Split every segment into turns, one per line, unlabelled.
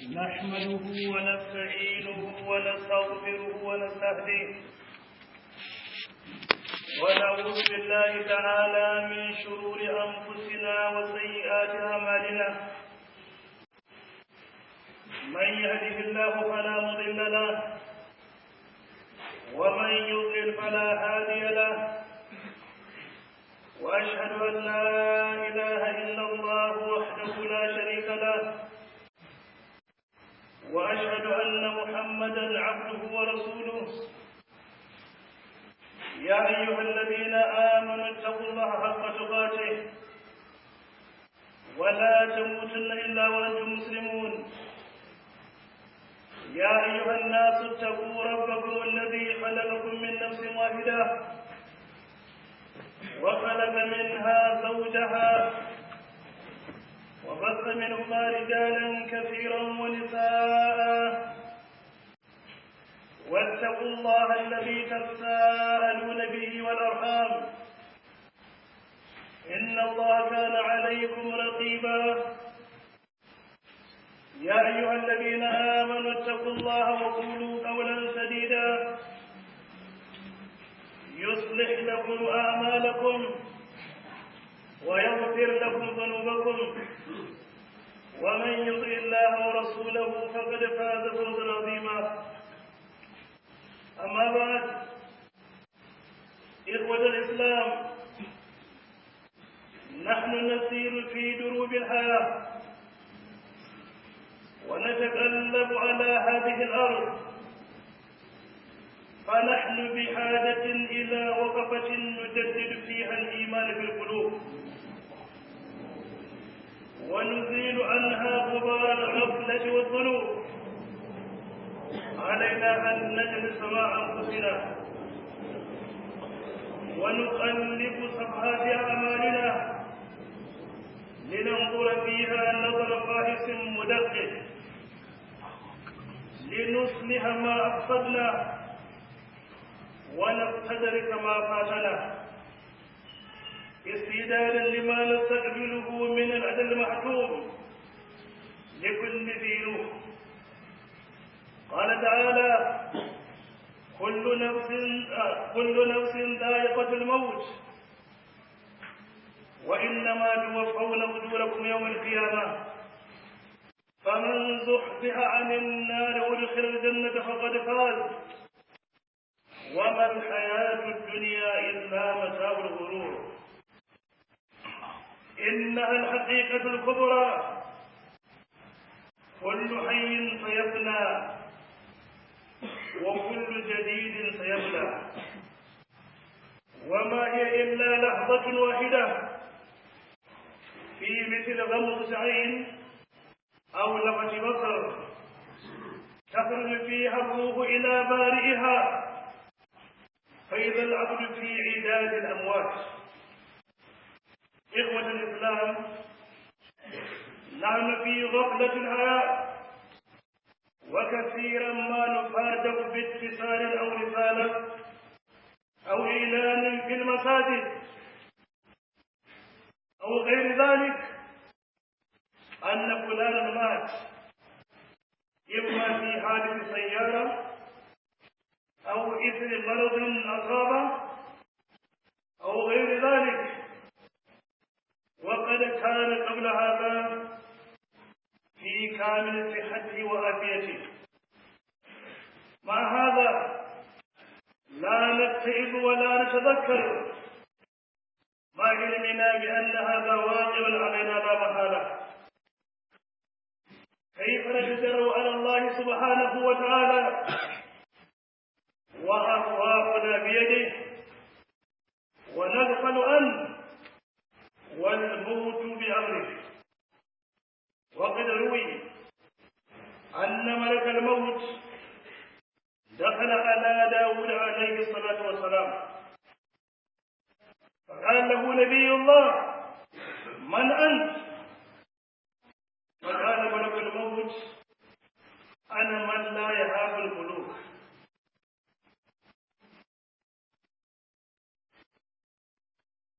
نحمده ونستعينه ونستغفره ونستهديه ونعوذ بالله تعالى من شرور أنفسنا وسيئات أعمالنا من يهده الله فلا مضل له ومن يضلل فلا هادي له وأشهد أن لا إله إلا الله وحده لا شريك له وأشهد أن محمدا عبده ورسوله يا أيها الذين آمنوا اتقوا الله حق تقاته ولا تموتن إلا وأنتم مسلمون يا أيها الناس اتقوا ربكم الذي خلقكم من نفس واحدة وخلق منها زوجها وبث منهما رجالا كثيرا ونساء واتقوا الله الذي تساءلون به والأرحام إن الله كان عليكم رقيبا يا أيها الذين آمنوا اتقوا الله وقولوا قولا سديدا يصلح لكم أعمالكم ويغفر لكم ذنوبكم ومن يطع الله ورسوله فقد فاز فوزا عظيما أما بعد إخوة الإسلام نحن نسير في دروب الحياة ونتقلب على هذه الأرض فنحن بحاجة إلى وقفة نجدد فيها الإيمان في القلوب ونزيل عنها غبار الغفلة والذنوب علينا أن نجلس مع أنفسنا ونقلب صفحات أعمالنا لننظر فيها نظر فاحص مدقق لنصلح ما أفسدنا ونستدرك ما فاتنا استعدادا لما نستقبله من الأجل المحتوم لكل ذي روح قال تعالى كل نفس كل نفس ذائقة الموت وإنما توفون أجوركم يوم القيامة فمن زحزح عن النار وادخل الجنة فقد فاز وما الحياة الدنيا إلا متاع الغرور إنها الحقيقة الكبرى كل حي سيفنى وكل جديد سيبلى وما هي إلا لحظة واحدة في مثل غمض عين أو لمة بصر تخرج فيها الروح إلى بارئها فإذا العبد في عداد الأموات إخوة الإسلام نحن في غفلة الحياة وكثيرا ما نفاجأ باتصال أو رسالة أو إعلان في المساجد أو غير ذلك أن فلانا مات إما في حادث سيارة أو إثر مرض أصابه أو غير ذلك وقد كان قبل هذا في كامل صحته وعافيته مع هذا لا نتعب ولا نتذكر مع علمنا بأن هذا واقع علينا لا محالة كيف نجدر على الله سبحانه وتعالى وأرواحنا بيده ونغفل عنه والموت بأمره وقد روي أن ملك الموت دخل على داود عليه الصلاة والسلام فقال له نبي الله من أنت فقال ملك الموت أنا من لا يهاب الملوك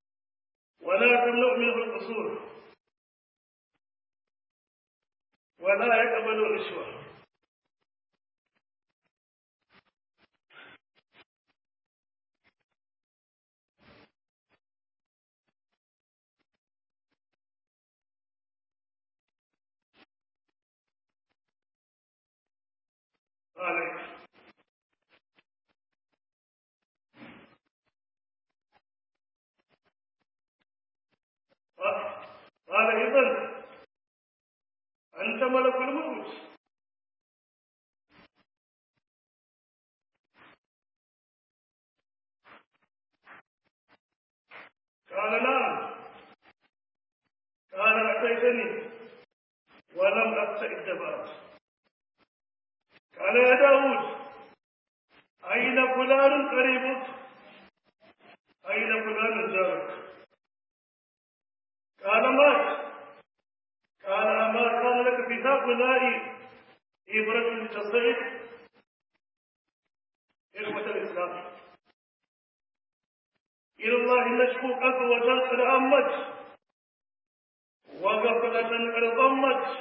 ولا تملؤ منه القصور ولا يقبل الرشوة عليك قال إذن أنت ملك الموت قال نعم قال أتيتني ولم أستئد بعد قال يا داود أين فلان قريبك أين فلان جارك قال مات قال أما كان لك في هؤلاء إبرة تصعد إخوة الإسلام إلى الله نشكو قسوة قد أمت وغفلة قد ضمت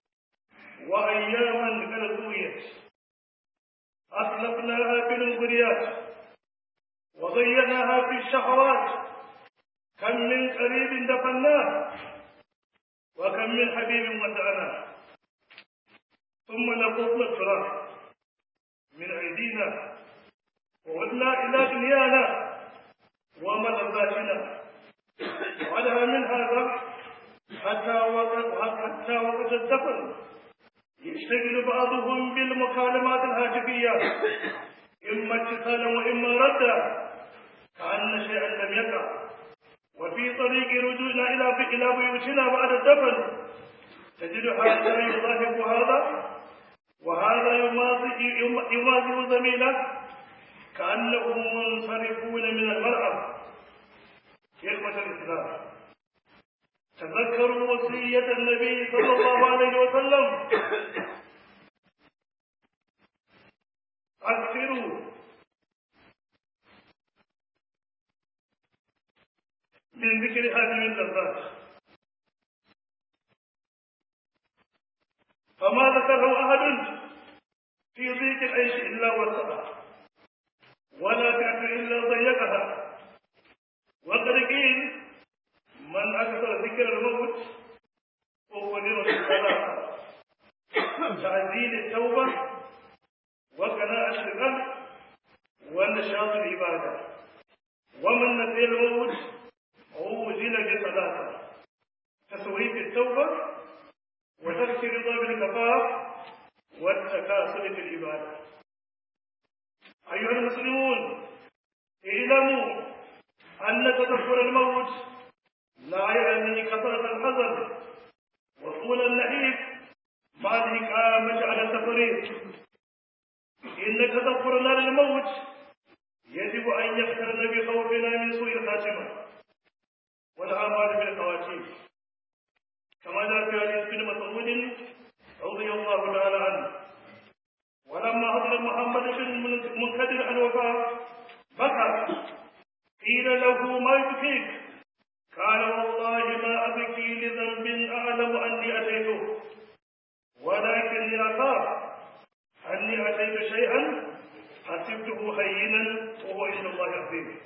وأياما قد طويت أسلفناها في المغريات وضيعناها في الشهوات كم من قريب دفناه وكم من حبيب ودعناه ثم نقضنا التراب من أيدينا وعدنا إلى دنيانا وملذاتنا ولها من هذا حتى وقت حتى وقت الدفن يشتغل بعضهم بالمكالمات الهاتفية إما اتصالا وإما ردا كأن شيئا لم يقع وفي طريق رجوعنا إلى إلى بيوتنا بعد الدفن تجد هذا يضاهب هذا وهذا يماضي يماضي زميله كأنهم منصرفون من المرأة إخوة الإسلام تذكروا وصية النبي صلى الله عليه وسلم أكثروا من ذكر هذه اللذات فما ذكره أحد في ضيق العيش إلا وسعها ولا تعت إلا ضيقها وقد قيل من أكثر ذكر الموت فهو نعمة الصلاة تعزيل التوبة وقناعة القلب ونشاط العبادة ومن نسي الموت عوزل بصلاته تسويف التوبة وترك رضا بالكفاف والتكاسل في العبادة أيها المسلمون اعلموا أن تذكر الموت لا يعني كثرة الحزن وطول النحيف مع الإقامة على التفريط إن تذكرنا للموت يجب أن يقترن بخوفنا من سوء الخاتمة والأعمال بالخواتيم كما جاء في حديث بن مسعود رضي الله تعالى عنه ولما حضر محمد بن منكدر الوفاة بكى قيل له ما يبكيك قال والله ما أبكي لذنب أعلم أني أتيته ولكني أخاف أني أتيت شيئا حسبته هينا وهو عند الله عظيم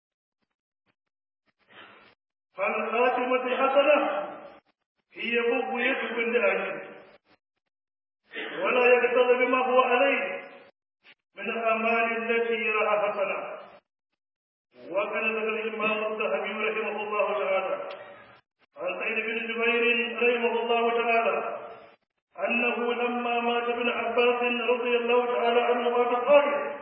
فالخاتمة الحسنة هي بغية كل أهل ولا يقتضي بما هو عليه من الأعمال التي يراها حسنة وكان ذكر الإمام الذهبي رحمه الله تعالى عن سعيد بن جبير رحمه الله تعالى أنه لما مات ابن عباس رضي الله تعالى عنه مات قائل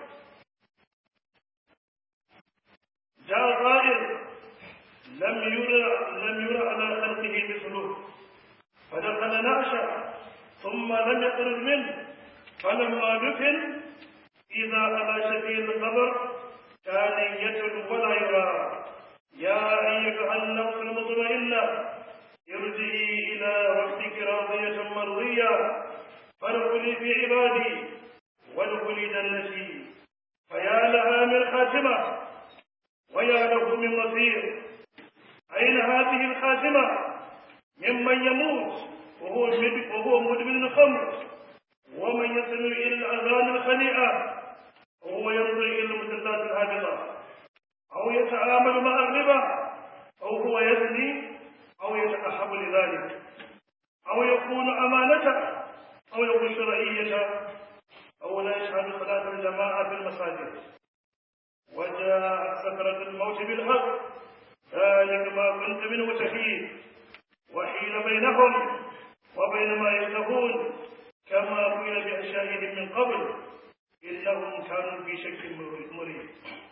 جاء قائل لم يرى لم يرى على خلقه مثله فدخل نعشا ثم لم يخرج منه فلما دفن إذا على شفيع القبر كان يتلو ولا يرى يا أيها النفس المطمئنة ارجعي إلى ربك راضية مرضية فادخلي في عبادي وادخلي جنتي فيا لها من خاتمة ويا له من مصير أين هذه الخاتمة ممن يموت وهو وهو مدمن الخمر ومن يستمع إلى الأذان الخليئة وهو ينظر إلى المسلسلات الهابطة أو يتعامل مع الربا أو هو يزني أو يتأهب لذلك أو يكون أمانته أو يكون شرعية أو لا يشهد صلاة الجماعة في المساجد وجاء سكرة الموت بالحق ذلك ما كنت منه تحيد وحيل بينهم وبين ما يشتهون كما قيل بأشيائهم من قبل إنهم كانوا في شك مريب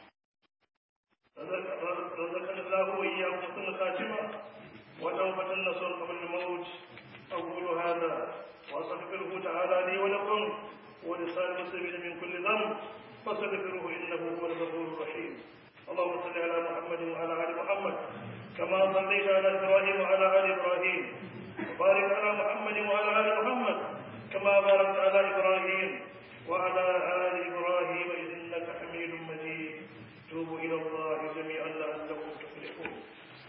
رزقنا الله وإياكم حسن الخاتمة وتوبة النصر قبل الموت أقول هذا وأستغفره تعالى لي ولكم ولسائر المسلمين من كل ذنب فاستغفروه إنه هو الغفور الرحيم اللهم صل على محمد وعلى آل محمد كما صليت على إبراهيم وعلى آل إبراهيم وبارك على محمد وعلى آل محمد كما باركت على إبراهيم وعلى آل إبراهيم إنك حميد مجيد توبوا إلى الله جميعا لعلكم تفلحون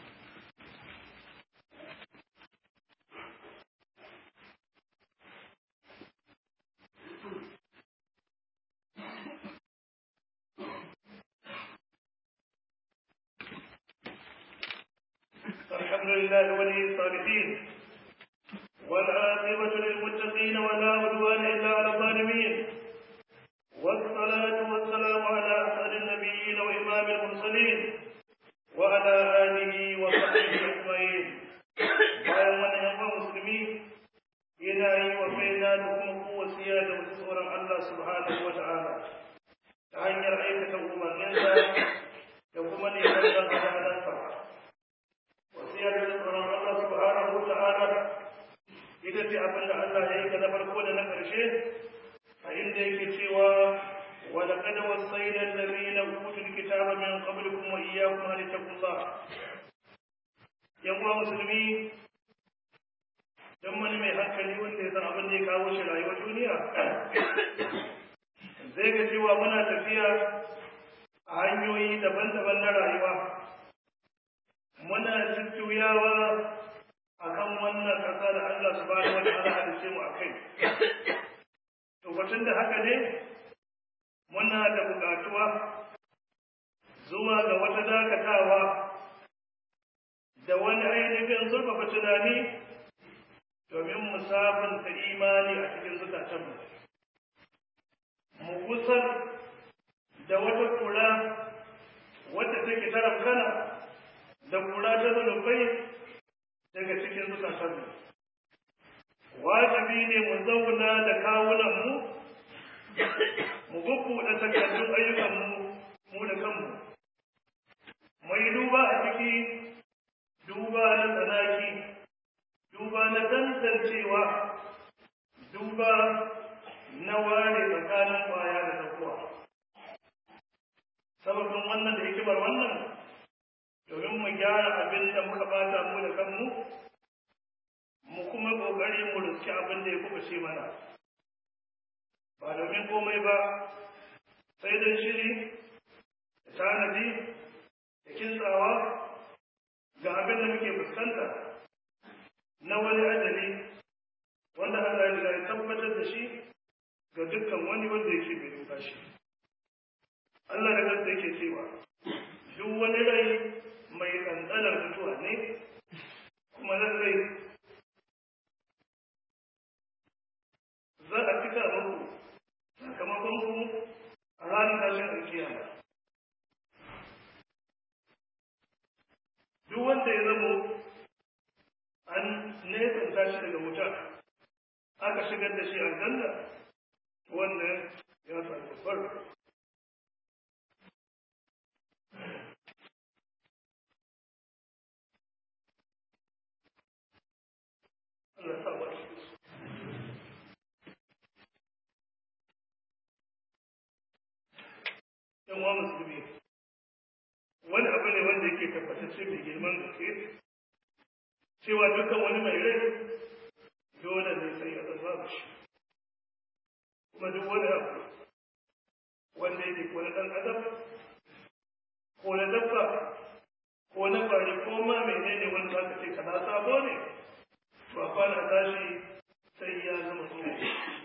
الحمد لله ولي الصالحين والعاقبة للمتقين ولا عدوان إلا على الظالمين والصلاة والسلام على أسعد النبيين وإمام المرسلين وعلى آله وصحبه أجمعين bayan wannan yan musulmi yana yi wa kaina da kuma kowasiya da wasu tsoron Allah subhanahu wa ta'ala ta hanyar aikata umarninsa da kuma neman dan hadadansa wasiya da tsoron Allah subhanahu wa ta'ala ita ce abin da Allah ya yi ga na farko da na ƙarshe a inda yake cewa wa laqad wasayna alladhina utul kitaba min qablikum wa iyyakum an taqullah yan uwa musulmi dan wani mai hankali wanda ya san abin da ya kawo shi rayuwar duniya zai ga cewa muna tafiya a hanyoyi daban-daban na rayuwa muna jujjuyawa akan wannan ƙasa da Allah subhanahu wa ta'ala halice mu akai to batun da haka ne muna da buƙatuwa zuwa ga wata dakatawa da wani ainihin zurfafa tunani domin mu sabunta imani a cikin zukatanmu mu kusan da wata kura wadda take tarafkana da kura ta zunubai daga cikin zukatanmu wajibi ne mu zauna da kawunanmu mu bubbuɗe takardun ayyukanmu mu da kanmu mu yi duba a ciki duba na tsanaki duba na tantancewa duba na ware tsakanin kwaya da tsakuwa sababin wannan da hikimar wannan domin mu gyara abin da muka bata mu da kanmu mu kuma kokari mu riski abin da ya kubuce mana ba domin komai ba sai don shiri da tanadi da kintsawa ga abin da muke fuskanta na wani ajali wanda Allah ya riga ya tabbatar da shi ga dukkan wani wanda yake bai duka shi Allah da kansa yake cewa duk wani rai mai ɗanɗanar mutuwa ne kuma lallai za a cika muku sakamakon ku a ranar tashin alkiyama duk wanda ya zamo an nesanta shi daga wuta aka shigar da shi aljanna wannan ya samu babbar Allah sa ba shi yan wa musulmi wani abu ne wanda yake tabbatacce mai girman gaske cewa dukkan wani mai rai dole ne sai ya zama shi kuma duk wani abu wanda yake ko na ɗan adam ko na dabba ko na kwari ko ma menene wanda za ka ce kaza sabo ne to a kwana tashi sai ya zama tsoho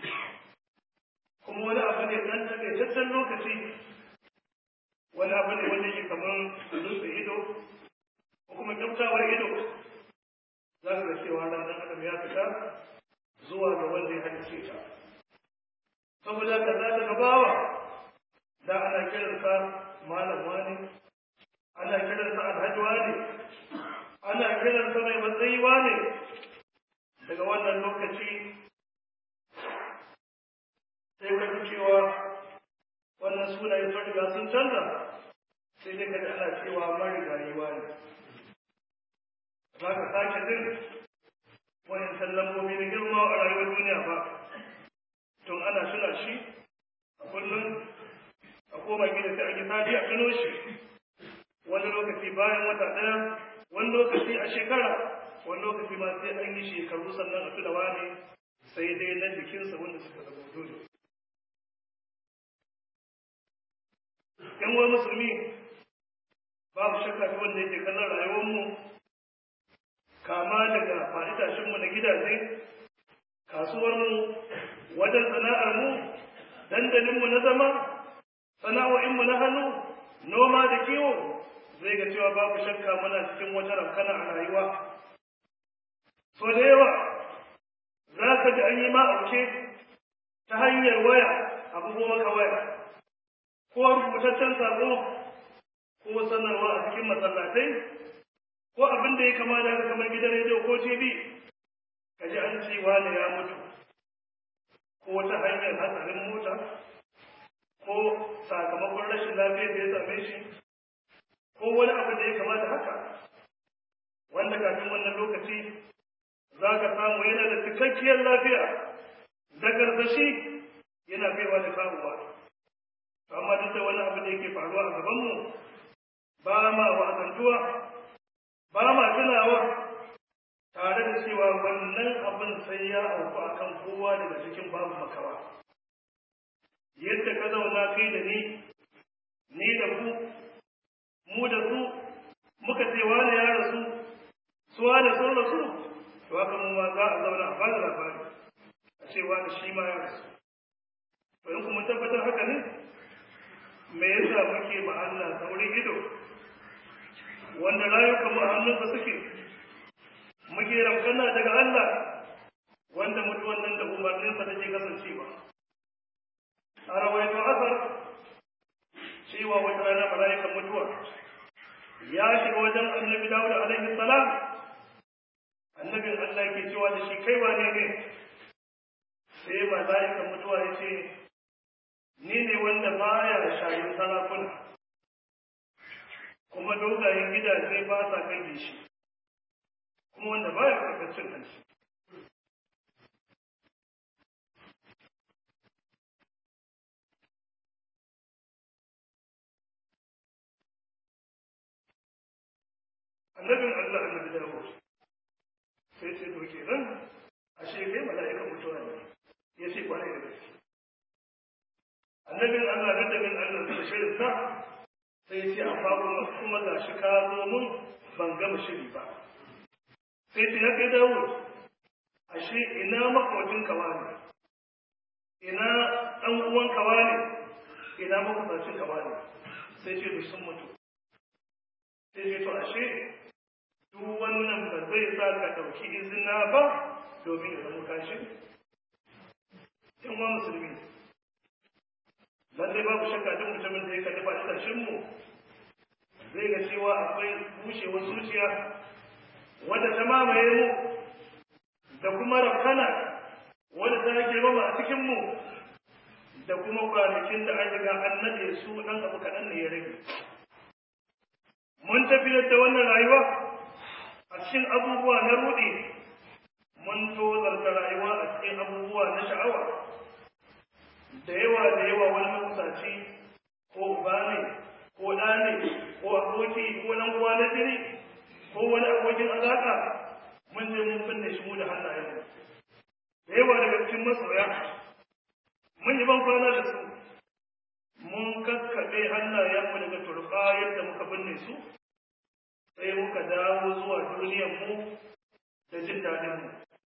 kuma wani abu ne ɗan takaitaccen lokaci wani abu ne wanda ke kamar dutse ido ko kuma kyautawar ido za ka ga cewa ran ɗan adam ya fita zuwa ga wanda ya halicce ta saboda ka za ka gabawa da ana kiransa malam wani ana kiransa alhaji wani ana kiransa mai matsayi wani daga wannan lokaci sai ka ji cewa wannan sunaye sun riga sun canza sai dai ka ji ana cewa marigayi wani za ka sake jin wayancan lambobi na girma a rayuwar duniya ba tun ana suna shi a kullum a koma gida sai an yi sati a tuno shi wani lokaci bayan wata ɗaya wani lokaci a shekara wani lokaci ma sai an yi shekaru sannan a tuna wane sai dai na jikinsa wanda suka zama dole yan uwa musulmi babu shakka ta wanda yake kallon rayuwarmu kama daga fa'itashinmu na gidaje kasuwarmu wajen sana'armu dandalinmu na zama sana'o'inmu na hannu noma da kiwo zai ga cewa babu shakka muna cikin wata rankana a rayuwa so da yawa za ka ji an yi ma'auke ta hanyar waya abubuwa maka waya ko rubutaccen sako ko sanarwa a cikin masallatai ko abin da ya kama da haka kamar gidan rediyo ko tv ka ji an ce wani ya mutu ko ta hanyar hatsarin mota ko sakamakon rashin lafiyar da ya same shi ko wani abu da ya kama da haka wanda kafin wannan lokaci za ka samu yana da cikakkiyar lafiya da garzashi yana kaiwa da kawowa amma duk da wani abu da yake faruwa a gabanmu ba ma wa'azantuwa ba ma tunawa tare da cewa wannan abin sai ya auku a kan kowa daga cikin babu makawa yadda ka zauna kai da ni ni da ku mu da su muka ce wani ya rasu su wani sun rasu to haka mu ma za a zauna a bada labari a ce wani shi ma ya rasu to in kuma tabbatar haka ne me yasa muke ma Allah saurin ido wanda rayukan mu a hannunsa suke muke ramkana daga Allah wanda mutuwan nan da umarninsa take kasancewa a rawaito asar cewa wata rana mala'ikan mutuwa ya shiga wajen annabi Dawud alaihi salam annabin Allah yake cewa da shi kai wane ne sai mala'ikan mutuwa ya ce ni ne wanda baya shayin sarakuna kuma dogayen gidaje ba sa kai shi kuma wanda baya karɓar cin hanci annabin Allah annabi dawo sai ce to kenan ashe kai mala'ika mutuwa ne ya ce kwarai da gaske annabin Allah annabin Allah da shirin sa sai ce amma kuma kuma gashi ka zo mun ban gama shiri ba sai ce ya kai dawo ashe ina makwacin kawa ne ina ɗan uwan kawa ne ina makwacin kawa ne sai ce duk sun mutu sai ce to ashe duk wannan ba zai sa ka ɗauki izina ba domin ya zama kashi yan wa musulmi lallai babu shakka duk mutumin da ya kalli faɗi mu zai ga cewa akwai bushewar zuciya wadda ta mamaye mu da kuma rafkana wadda ta girmama a cikin mu da kuma kwanakin da an riga an nade su ɗan abu kaɗan ne ya rage mun tafiyar da wannan rayuwa a cikin abubuwa na ruɗi mun tozarta rayuwa a cikin abubuwa na sha'awa da yawa da yawa wani makusaci ko uba ne ko ɗa ne ko aboki ko nan uwa na jini ko wani abokin alaƙa mun je mun binne shi mu da hannayenmu da yawa daga cikin masoya mun yi ban kwana da su mun kakkaɓe hannayenmu daga turɓa yadda muka binne su sai muka dawo zuwa duniyarmu da jin daɗinmu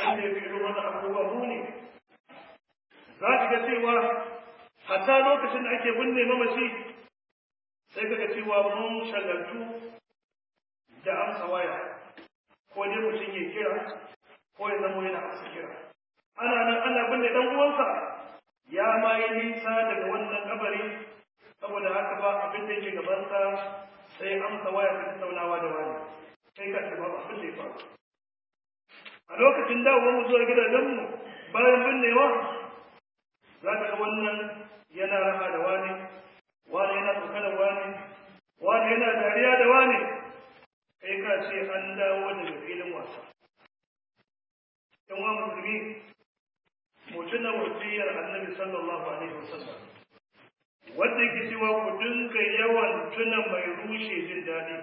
abin da ya fi irin wannan abubuwa muni za ka ga cewa hatta lokacin da ake binne mamaci sai ka ga cewa mun shagaltu da amsa waya ko dai mutum ya kira ko ya zama yana amsa kira ana nan ana binne dan uwansa ya ma yi nisa daga wannan kabari saboda haka ba abin da yake gabansa sai amsa waya ta tattaunawa da wani sai ka ce ba abin da ya faru a lokacin dawowa mu zuwa gidajenmu bayan binnewa za ka ga wannan yana raha da wani wani yana tsokanar wani wani yana dariya da wani kai ka ce an dawo daga filin wasa yan wa musulmi mutum na wasiyar annabi sallallahu alaihi wasallam wanda yake cewa ku dinga yawan tuna mai rushe jin daɗi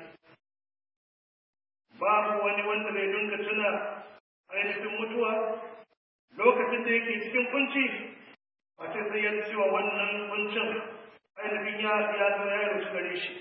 babu wani wanda bai dinga tuna ainihin mutuwa lokacin da yake cikin kunci a ce sai ya cewa wannan kuncin ainihin ya ya zo ya rushe gare shi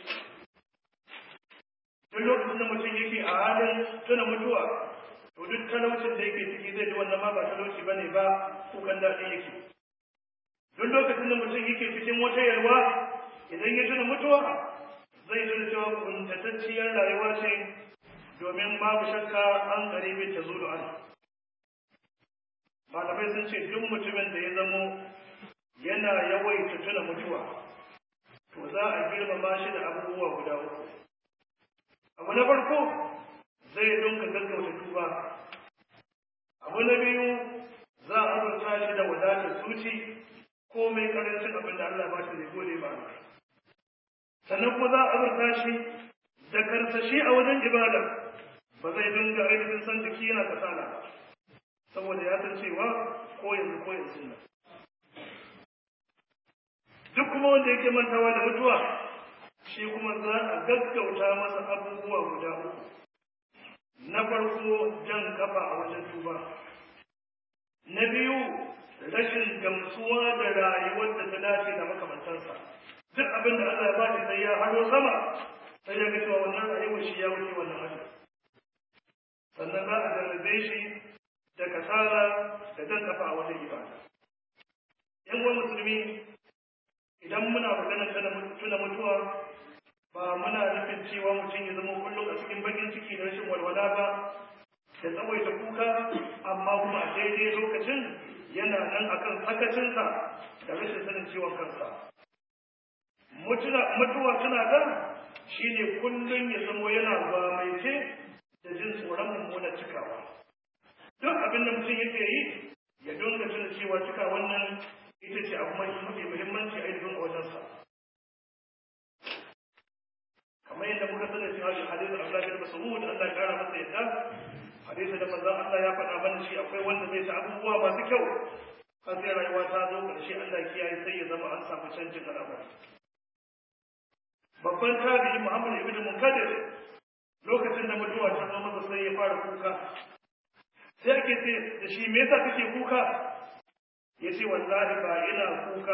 duk lokacin da mutum yake a halin tuna mutuwa to duk talaucin da yake ciki zai ji wannan ma ba talauci bane ba kukan daɗi yake duk lokacin da mutum yake cikin wata yalwa idan ya tuna mutuwa zai tuna cewa kuntatacciyar rayuwa ce domin babu shakka an karibin ta zulu an malamai sun ce duk mutumin da ya zamo yana yawaita tuna mutuwa to za a girmama shi da abubuwa guda uku abu na farko zai dunka gaggauta tuba abu na biyu za a azurta shi da wadatar zuci ko mai karancin abin da Allah ba shi zai gode ba sannan kuma za a azurta shi da karsashi a wajen ibada ba zai dinga ainihin san jiki yana kasala ba saboda ya san cewa ko yanzu ko yanzu nan duk kuma wanda yake mantawa da mutuwa shi kuma za a gaggauta masa abubuwa guda uku na farko jan kafa a wajen tuba na biyu rashin gamsuwa da rayuwar da ta dace da makamantansa duk abin da Allah ya ba shi sai ya haro sama sai ya ga cewa wannan rayuwar shi ya wuce wannan hali sannan za a jarrabe shi da kasala da jan kafa a wajen ibada yan uwan musulmi idan muna maganar tuna mutuwa ba muna nufin cewa mutum ya zama kullum a cikin bakin ciki da rashin walwala ba da tsawaita kuka amma kuma a daidai lokacin yana nan akan sakacinsa da rashin sanin ciwon kansa mutuwa tana da shi ne kullum ya zamo yana gwamaice da jin tsoron mummunar cikawa duk abin da mutum yake yi ya dinga tuna cewa cika wannan ita ce abu mafi muhimmanci a ilimin a wajensa kamar yadda muka sani cewa shi hadisin Abdullah bin Mas'ud Allah ya kara masa yadda hadisin da manzon Allah ya faɗa mana shi akwai wanda zai ta abubuwa masu kyau har sai rayuwa ta zo ƙarshe Allah kiyaye sai ya zama an samu canjin al'amari babban tabi'i Muhammad ibn Munkadir lokacin da mutuwa ta zo masa sai ya fara kuka sai ake ce da shi me yasa kake kuka yace wallahi ba ina kuka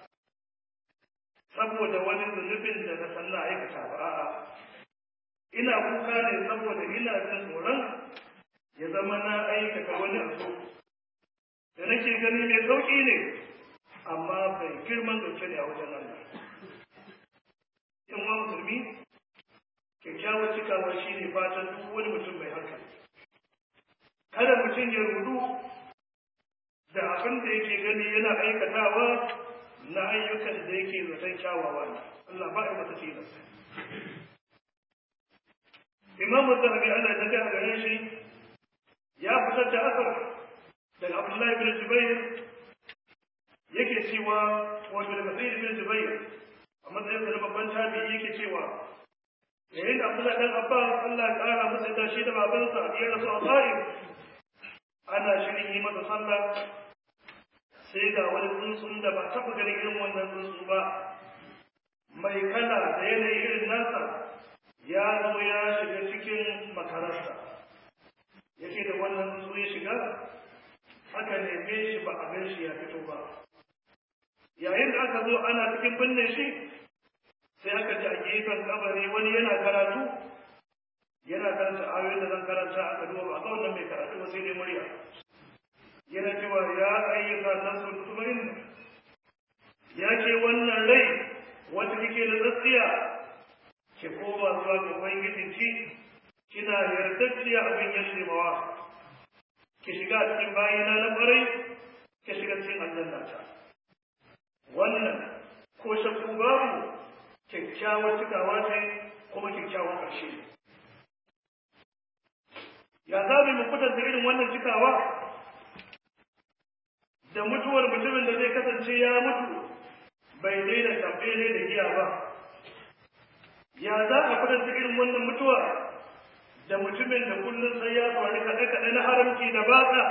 saboda wani zunubin da na san na aikata ba a'a ina kuka ne saboda ina jin tsoron ya zama na aikata wani abu da nake gani mai sauƙi ne amma bai girman gaske ne a wajen Allah in wa musulmi kyakkyawar cikawa shi ne fatan duk wani mutum mai hankali kada mutum ya rudu da abin da yake gani yana aikatawa na ayyukan da yake zaton kyawawa ne Allah ba ya masa tilas Imam Zahabi Allah ta ga gare shi ya fitar da asar daga Abdullahi bin Zubair yake cewa wato daga Sayyid bin Zubair a matsayin da babban tabi'i yake cewa yayin da Abdullahi dan Abbas Allah ya kara masa da shi da babansa ya rasu a Ta'if ana shirin yi masa sallah sai ga wani tsuntsun da ba taɓa ganin irin wannan tsuntsu ba mai kala da yanayi irin nasa ya zo ya shiga cikin makararsa yake da wannan tsuntsu ya shiga aka neme shi ba a gan shi ya fito ba yayin da aka zo ana cikin binne shi sai aka ji a gefen kabari wani yana karatu yana karanta ayoyin da zan karanta aka duba ba a ga wannan mai karatu ba sai dai murya yana cewa ya ayyuka nafsu mutmainna ya ke wannan rai wata kike da tsatsiya ki koma zuwa ga ubangijinki kina yardacciya abin yashimawa ki shiga cikin bayina na ƙwarai ki shiga cikin aljanna ta wannan ko shakku babu kyakkyawar cikawa ce kuma kyakkyawar ƙarshe ya za mu kwatanta irin wannan cikawa da mutuwar mutumin da zai kasance ya mutu bai daina tabbele da giya ba ya za a kwatanta irin wannan mutuwa da mutumin da kullum sai ya faru kaɗe-kaɗe na haramci da batsa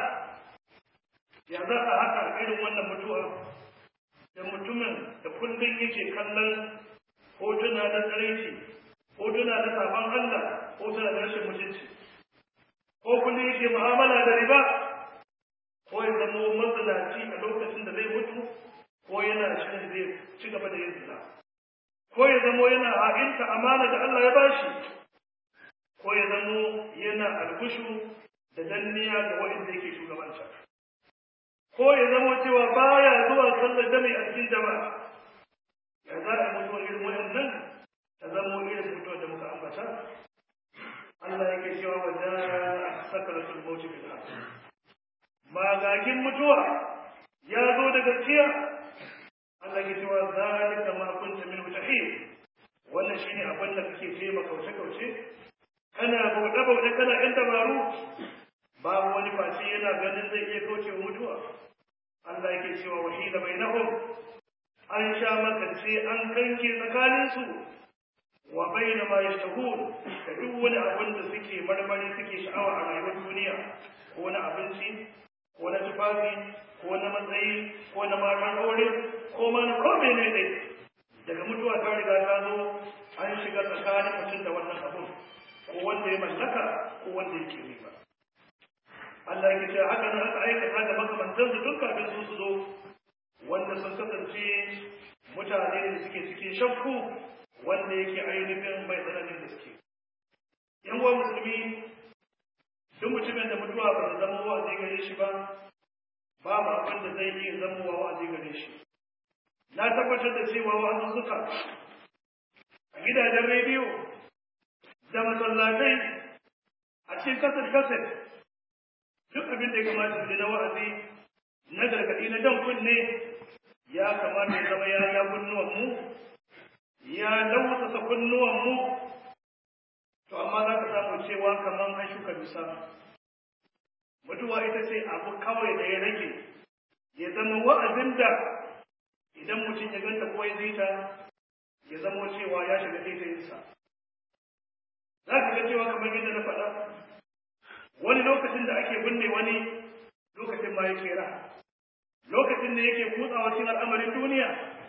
ya za a haka irin wannan mutuwa da mutumin da kullum yake kallon hotuna na tsaraici hotuna na sabon Allah hotuna da rashin mutunci ko kullum yake mu'amala da riba ko ya zama mazinaci a lokacin da zai mutu ko yana shirin zai ci gaba da yin zina ko ya zamo yana ha'inta amana da Allah ya bashi ko ya zamo yana albushu da danniya ga waɗanda yake shugabanta ko ya zamo cewa baya zuwa sallar jami'a a cikin jama'a ya za a mutuwa irin waɗannan ta zamo irin mutuwa da muka ambata Allah yake cewa wa da sakaratul mauti bil haqq magagin mutuwa ya zo da gaskiya Allah ke cewa zalika ma kunta min tahir wannan shine abin da kake ce ma kauce kauce kana bauɗe bauɗe kana ɗan dabaru babu wani face yana ganin zai iya kauce wa mutuwa Allah yake cewa wahila bainahum an sha makance an kanke tsakanin su wa baina ma yashtahun da duk wani abin da suke marmari suke sha'awa a rayuwar duniya ko na abinci ko na tufafi ko na matsayi ko na marmar aure ko ma na kome ne dai daga mutuwa ta riga ta zo an shiga tsakanin mutum da wannan abun ko wanda ya mallaka ko wanda yake riba Allah ya ce haka nan aka aikata ga makamantan su tun kafin su su zo wanda sun kasance mutane da suke cikin shakku wanda yake ainihin mai tsananin gaske yan uwa musulmi duk mutumin da mutuwa ba ta zama wa'azi gare shi ba babu abin da zai iya zama wa'azi gare shi na tabbatar da cewa wa'azuzzuka a gidajen rediyo da masallatai a cikin kasar kasar duk abin da ya kamata su na wa'azi na gargaɗi na jan kunne ya kamata ya zama ya ja kunnuwanmu ya lausasa kunnuwanmu to amma za ka samu cewa kamar an shuka dusa mutuwa ita ce abu kawai da ya rage ya zama wa'azin da idan mutum ya ganta ko ya zita ya zama cewa ya shiga taitayinsa za ka ga cewa kamar yadda na faɗa wani lokacin da ake binne wani lokacin ma yake ra lokacin da yake kutsawa cikin al'amarin duniya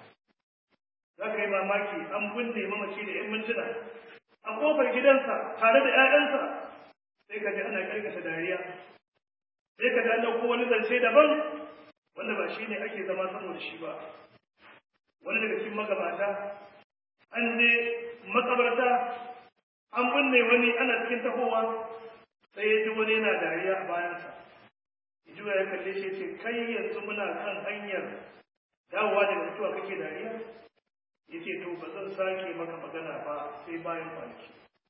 za ka yi mamaki an binne mamaci da 'yan mintuna a kofar gidansa tare da 'ya'yansa sai ka ji ana karkata dariya sai ka ga ɗauko wani zance daban wanda ba shi ne ake zama saboda shi ba wani daga cikin magabata an je makabarta an binne wani ana cikin tahowa sai ya ji wani yana dariya a bayansa ya ji ya kalle shi ce kai yanzu muna kan hanyar dawowa daga mutuwa kake dariya ya ce to ba zan sake maka magana ba sai bayan kwanaki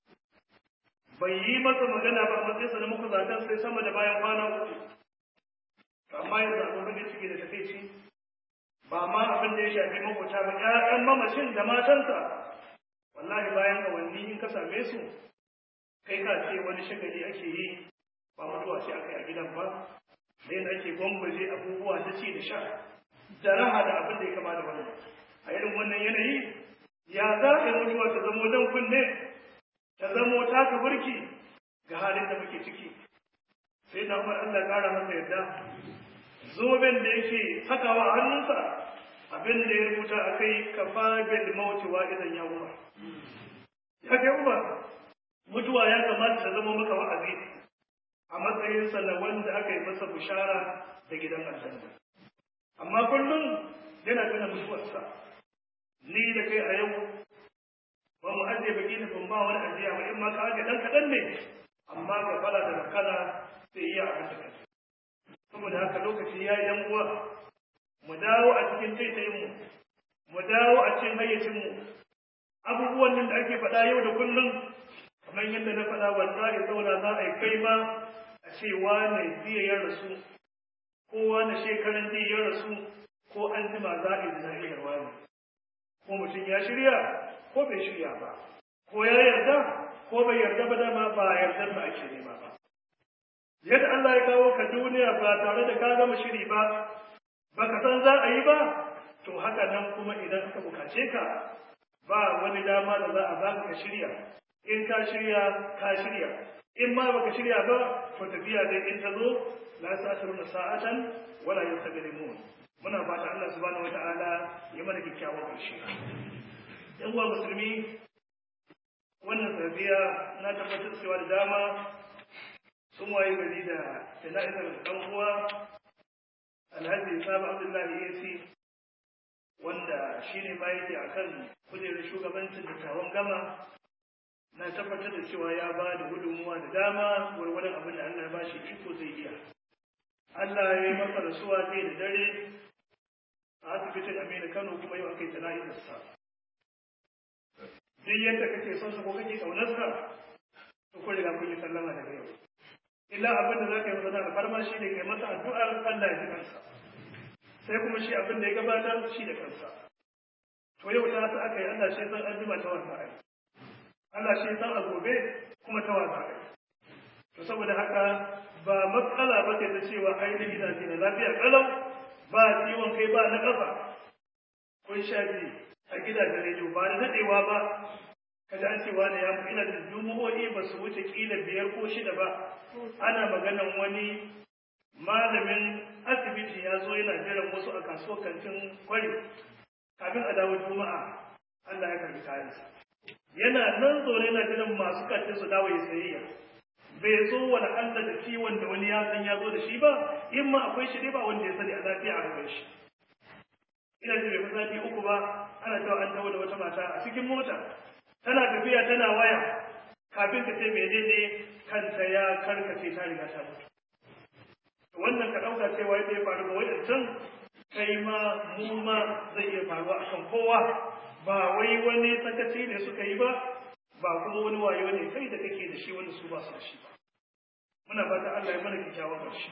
bai yi masa magana ba matsayinsa na muku zaton sai sama da bayan kwana uku amma yanzu abin da cike da takaici ba ma abin da ya shafi makwata ba ƴaƴan mamacin da matansa wallahi bayan awanni in ka same su kai ka ce wani shagali ake yi ba mutuwa ce aka yi a gidan ba da yin ake gwangwaje abubuwa na ci da sha da raha da abin da ya kama da wannan a irin wannan yanayi ya za a yi mutuwa ta zamo dan kunne ta zamo taka burki ga halin da muke ciki sai da umar Allah kara masa yadda zoben da yake sakawa a hannunsa abin da ya rubuta a kai ka fabil mauti wa idan ya umar ya kai umar mutuwa ya kamata ta zama maka wa'azi a matsayinsa na wanda aka yi masa bushara da gidan aljanna amma kullum yana tuna mutuwarsa ni da kai a yau ba mu ajiye baki da ban ba wani ajiya ba in ma ka ajiye dan kaɗan ne amma ka fara da makana sai iya abin da kai saboda haka lokaci ya yi uwa mu dawo a cikin taitayinmu mu dawo a cikin hayyacinmu abubuwan nan da ake faɗa yau da kullum kamar yadda na faɗa wallahi saboda za a yi kai ma a ce wane jiya ya rasu ko wane shekaran jiya ya rasu ko an jima za a yi zinariyar wani ko mutum ya shirya ko bai shirya ba ko ya yarda ko bai yarda ba dama ba yardar da ake nema ba yadda Allah ya kawo ka duniya ba tare da ka gama shiri ba baka san za a yi ba to haka nan kuma idan aka bukace ka ba wani dama da za a baka ka shirya in ka shirya ka shirya in ma baka shirya ba to tafiya dai in ta zo la sa'atuna sa'atan wala yastaqdimun muna fata Allah subhanahu wata'ala ya mana kyakkyawan ƙarshe yan uwa musulmi wannan safiya na tabbatar cewa da dama sun waye gari da jana'izar ɗan uwa alhaji sabu abdullahi yasi wanda shi ne ma yake a kan kujerar shugabancin dattawan gama na tabbatar da cewa ya ba da gudunmuwa da dama gwargwadon abin da allah ya ba shi iko zai iya allah ya yi masa rasuwa zai da dare a asibitin aminu kano kuma yau aka yi jana'izarsa duk yadda kake son sa ko kake ƙaunarsa to kun riga kun yi sallama daga yau illa abin da za ka yi masa da farma shi ne kai masa addu'ar Allah ya ji kansa sai kuma shi abin da ya gabatar shi da kansa to yau ta sa aka yi Allah shi san an jima ta wasa ai Allah shi san a gobe kuma ta wasa ai to saboda haka ba matsala ba ce ta cewa ainihin ina ce na lafiya kalau ba ciwon kai ba na kafa kun shafi a gidajen rediyo ba da daɗewa ba kaga an cewa da ya mu ina da jumu'o'i ba su wuce kila biyar ko shida ba ana maganan wani malamin asibiti ya zo yana jiran wasu a kasuwar kantin kwari kafin a dawo juma'a Allah ya karbi kayansa yana nan zaune yana jiran masu kantin su dawo ya sayayya bai zo wani Allah da ciwon da wani ya san ya zo da shi ba in ma akwai shi dai ba wanda ya sani a lafiya a gaban shi ina ji bai fi sati uku ba ana cewa an dawo da wata mata a cikin mota tana tafiya tana waya kafin ka ce menene kanta ya karkace ta riga ta mutu wannan ka ɗauka cewa yadda ya faru ga wadancan kai ma mu ma zai iya faruwa a kan kowa ba wai wani sakaci ne suka yi ba ba kuma wani wayo ne kai da kake da shi wanda su ba su da shi ba muna fata Allah ya mana kyakkyawan ƙarshe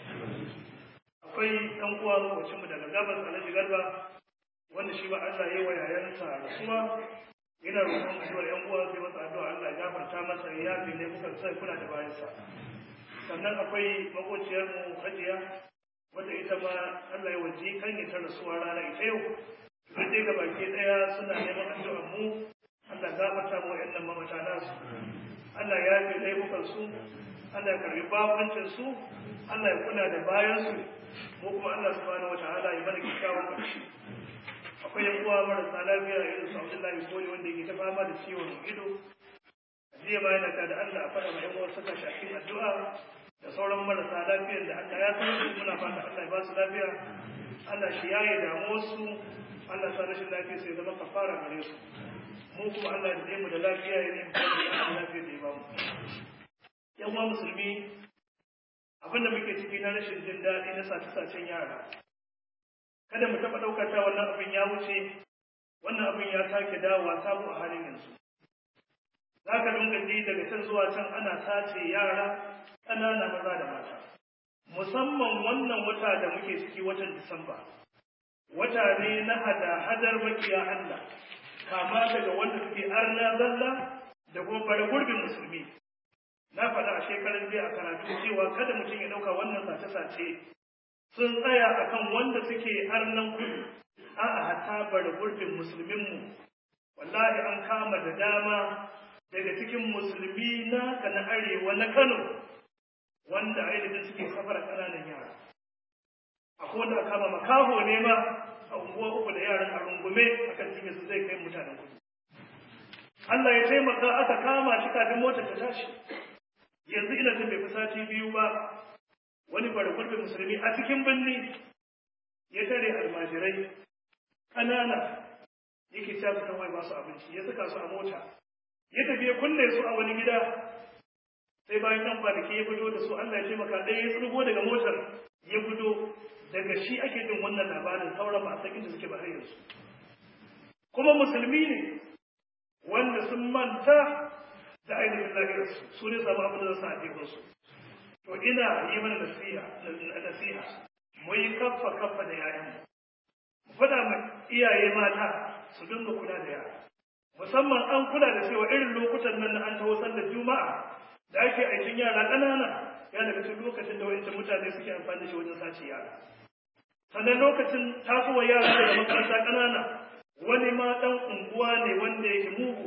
akwai ɗan uwa lokacin mu daga gabas alhaji garba wanda shi ba Allah ya yi wa yayansa rasuwa yana roƙon addu'ar ƴan uwa sai masa addu'a Allah ya gafarta masa ya yafe ne muka sai kula da bayansa sannan akwai makociyar mu Hajiya wanda ita ma Allah ya waje kan ya ta rasuwa rana ita yau duk dai ga baki daya suna neman addu'ar mu Allah gafarta mu ƴan mamata nasu Allah ya yafe laifukan su Allah ya karbi babancin su Allah ya kula da bayan su mu kuma Allah subhanahu wataala ya mana kyakkyawan ƙarshe akwai yan uwa marasa lafiya irin su Abdullahi Koli wanda yake ta fama da ciwon ido jiya bayan da da Allah a fara ma yan uwa suka shafi addu'a da sauran marasa lafiyar da Allah ya san su muna fata Allah ya ba su lafiya Allah shi yaye damuwar su Allah sa rashin lafiya sai zama kafara gare su mu kuma Allah ya mu da lafiya ya ne mu da lafiya da ya ba mu yan uwa musulmi abinda muke ciki na rashin jin daɗi na sace-sacen yara kada mu taɓa ɗaukar ta wannan abin ya wuce wannan abin ya sake dawowa sabo a halin yanzu za ka dinga ji daga can zuwa can ana sace yara ƙanana maza da mata musamman wannan wata da muke ciki watan disamba wata ne na hada-hadar makiya Allah kama daga wanda suke arna zalla da kuma bare gurbin musulmi na faɗa a shekaran jiya a karatu cewa kada mutum ya ɗauka wannan sace-sace sun tsaya akan wanda suke arnan kudu a'a hatta bar gurbin musulminmu wallahi an kama da dama daga cikin musulmi na na arewa na Kano wanda ainihin suke safara ƙananan yara akwai wanda aka kama makaho ne ma a unguwa uku da yaran a rungume akan cikin su zai kai mutanen kudu Allah ya taimaka aka kama shi kafin motar ta tashi yanzu ina jin bai fi sati biyu ba wani bargurbin musulmi a cikin birni ya tare almajirai ƙanana yake ta su kawai ba su abinci ya saka su a mota ya tafi ya kulle su a wani gida sai bayan ɗan kwanaki ya fito da su Allah ya taimaka ɗaya ya tsirgo daga motar ya fito daga shi ake jin wannan labarin sauran ba a san inda suke ba har yanzu kuma musulmi ne wanda sun manta da ainihin lahirarsu su ne samu abin da za su haɗe su to ina yi mana nasiha nasiha mu yi kaffa kaffa da yayan mu faɗa ma iyaye mata su dinga kula da yara musamman an kula da cewa irin lokutan nan na an taho sallar juma'a da ake aikin yara ƙanana ya daga cikin lokacin da wancan mutane suke amfani da shi wajen sace yara sannan lokacin tasowar yara daga makaranta ƙanana wani ma ɗan unguwa ne wanda yake mugu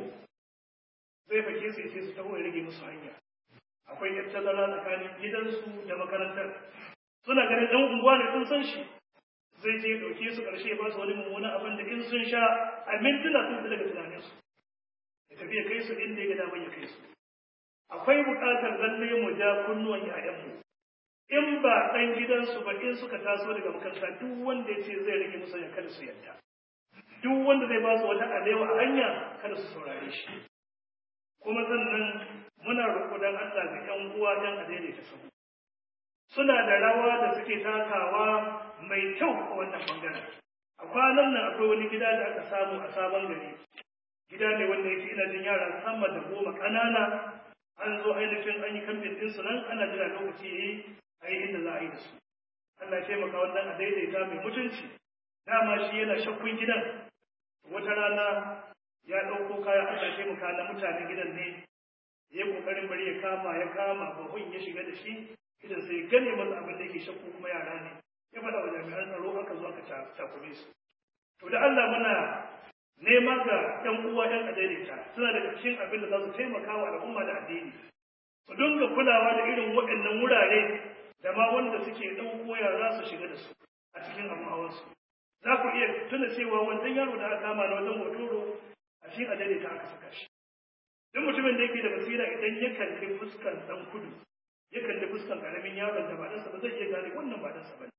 zai fake su ce su taho ya rage musu hanya akwai yar tazara tsakanin gidansu da makarantar suna ganin ɗan unguwa ne sun san shi zai je ɗauke su ƙarshe ba su wani mummunan abin da in sun sha a mintuna sun fi daga tunaninsu ya tafi ya kai su inda ya ga damar ya kai su akwai buƙatar lalle mu ja kunnuwan ‘ya'yanmu in ba ɗan gidansu ba in suka taso daga makaranta duk wanda ya ce zai rage musu ya kada su yadda duk wanda zai ba su wata alewa a hanya kada su saurare shi kuma sannan muna roƙo dan Allah ga ƴan uwa dan a daidaita sahu suna da rawa da suke takawa mai kyau a wannan bangaren a kwanan nan akwai wani gida da aka samu a sabon gari gida ne wanda yake ina jin yara sama da goma ƙanana an zo ainihin an yi kamfin ɗinsu nan ana jira lokaci ya yi a yi inda za a yi da su Allah ya taimaka wannan a daidaita mai mutunci dama shi yana shakkun gidan wata rana ya ɗauko kayan Allah ya taimaka na mutanen gidan ne ya kokarin bari ya kama ya kama bahun ya shiga da shi idan sai gane masa abin da yake shakku kuma yara ne ya faɗa wa jami'an tsaro aka zo aka cakume su to da Allah muna nema ga ƴan uwa ƴan adaidaita suna daga cikin abin da za su taimaka wa al'umma da addini su dinga kulawa da irin waɗannan wurare da ma wanda suke ɗauko yara su shiga da su a cikin abin hawansu za ku iya tuna cewa wancan yaro da aka kama na wajen hotoro a cikin adaidaita aka saka shi duk mutumin da yake da basira idan ya kalli fuskan ɗan kudu ya kalli fuskan ƙaramin yaron da ba ɗansa ba zai iya gane wannan ba ɗansa ba ne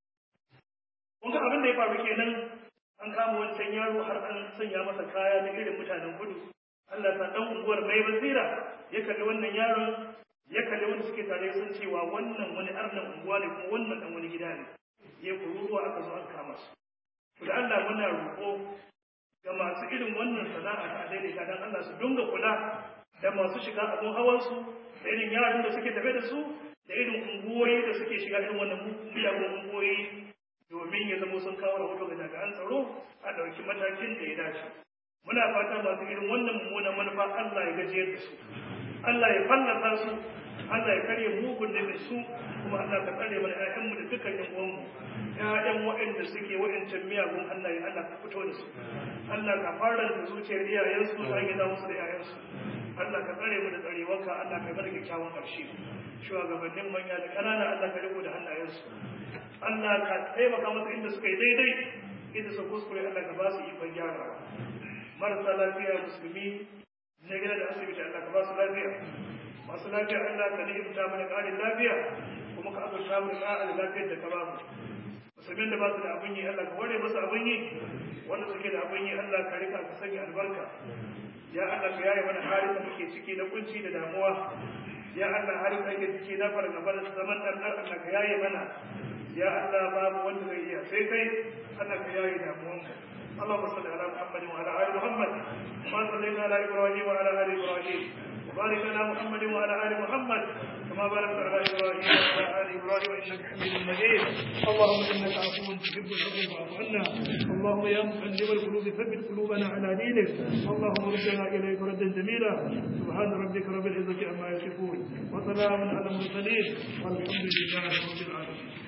kun ga abin da ya faru kenan an kama wancan yaro har an sanya masa kaya na irin mutanen kudu Allah sa dan unguwar mai basira ya kalli wannan yaron ya kalli wanda suke tare sun cewa wannan wani arnan unguwa ne kuma wannan dan wani gida ne ya kururuwa aka zo an kama su to da Allah muna roƙo ga masu irin wannan sana'a ta daidaita dan Allah su dinga kula da masu shiga abun hawan su da irin yaran da suke tafe da su da irin unguwoyi da suke shiga irin wannan miyagun unguwoyi domin ya zama sun kawo rahoto ga jami'an tsaro a ɗauki matakin da ya dace. Muna fata masu irin wannan mummunan manufa Allah ya gajiyar da su, Allah ya fallasa su, Allah ya karya mugun da su, kuma Allah ka tsare mana ‘ya'yanmu da dukkan ‘yan uwanmu, ‘ya'yan waɗanda suke waɗancan miyagun Allah ya Allah ka fito da su. Allah ka fara da zuciyar iyayensu ta gida musu da ‘ya'yansu. Allah ka tsare mu da tsarewarka, Allah ka bar kyakkyawan ƙarshe. Shugabannin manya da ƙanana Allah ka riko da hannayensu. Allah ka taimaka masa inda suka yi daidai inda su kuskure Allah ka ba su ikon gyarawa marasa lafiya musulmi na gida da asibiti Allah ka ba su lafiya masu lafiya Allah ka ni'imta mana ƙarin lafiya kuma ka azurta mu da ƙarin lafiyar da ka ba mu musulmin da ba su da abin yi Allah ka ware musu abin yi wanda suke da abin yi Allah ka rika ka sanya albarka ya Allah ka yaye mana halin da muke ciki na kunci da damuwa ya Allah halin da ake ciki na fargaba da zaman ɗan Allah ka yaye mana ya Allah babu wanda zai iya sai kai Allah ka yayi damuwan mu اللهم صل على محمد وعلى ال محمد كما صليت على ابراهيم وعلى ال ابراهيم وبارك على محمد وعلى ال محمد كما باركت على ابراهيم وعلى ال ابراهيم انك حميد مجيد اللهم انك عفو تحب العفو فاعف عنا اللهم يا مقلب القلوب ثبت قلوبنا على دينك اللهم ردنا اليك ردا جميلا سبحان ربك رب العزه عما يصفون وسلام على المرسلين والحمد لله رب العالمين